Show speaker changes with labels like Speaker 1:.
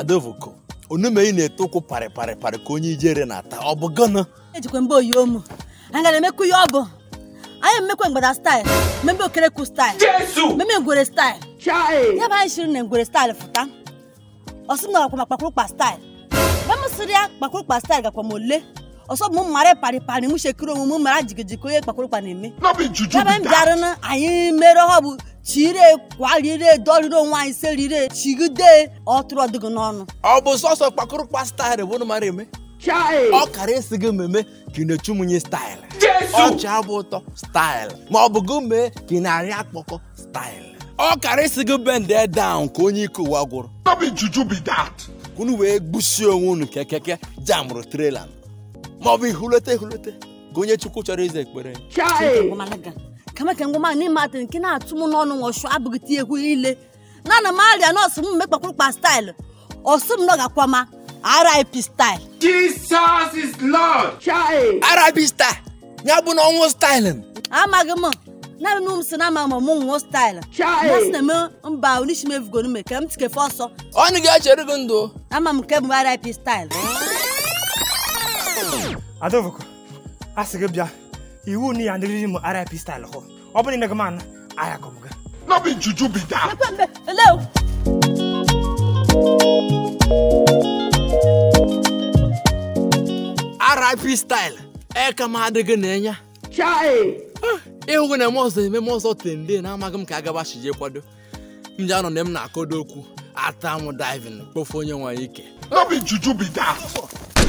Speaker 1: adovoko onumeyi na-ete ụkwụ parị parị parị ka onye ijere na-ata ọ bụ gọnụ
Speaker 2: ejikwa mbe oyi omu anyị gara emekwu ya ọ bụ anyị emekwa mgbada staịl mmemme okerekwu staịl mmemme ngwere staịl ya bụ anyị shiri na ngwere staịl fụta ọsị m gakwa ma kpakpụrụkpa staịl mgbe m sịrị ya kpakpụrụkpa staịl gakwa m ole ọsọ bụ m mara parị parị m shekiri onwe m mara jigijigi onye kpakpụrụkpa na-eme
Speaker 3: No be juju
Speaker 2: ya bụ
Speaker 3: be
Speaker 2: anyị
Speaker 3: that.
Speaker 2: bịara na anyị mere ọ bụ chire kwarire dọrire onwe anyị serire chigide ọtụrụ ọdịgị n'ọnụ
Speaker 1: ọ bụ sọsọ kpakụrụkpa staịlụ bụ na mara eme ọ kara esi gị mmemme ka ị na-echu munye staịlụ ọchị abụ ụtọ staịlụ ma ọ bụ gị mee ka ị na-arị akpọkọ staịlụ ọ kara isi gị bende down ka onye ike ụwa gwụrụ
Speaker 3: No be juju be that.
Speaker 1: ka unu wee gbusie onwe unu ka keke jamụrụ trela ma ọ bụ ihulete ihulete ka onye chukwu chọrọ ize ekpere
Speaker 2: ngwamalaga kama ka ngwama n'ime atị nke na-atụ m n'ọnụ nwọchụ abụghị tie egwu ile na ana m arịa nọọsụ m mme kpakpụrụkpa staịlụ ọsụ m nọ gakwa ma rip staịl
Speaker 3: Jesus is Lord.
Speaker 1: arabi star ya bụ na ọnwụ staịlụ
Speaker 2: amaghị m naanị nụ m si na ama ma mụ nwụọ staịlụ ya si na-eme mba onyeisi m evugoro me ka m tikefe ọsọ
Speaker 1: ọnụ ga-echere gị ndụ
Speaker 2: ama m nke bụ rip staịl
Speaker 4: adovoko a sị gị bịa iwu na ya ndịrịrị m rip staịl hụ ọ bụrụ na ị m ana ahịa kọm gị
Speaker 3: No be juju be that.
Speaker 2: ekwe mbe ele o
Speaker 1: rip staịlụ eka m adịghị na-enya ịhụ gị na-eme ọzọ ememe ọzọ tende na amaghị m ka agabachije kwado m ji anọ na m na-akọdo okwu ata m divin kpofu onye nwanyị ike
Speaker 3: No be juju be that.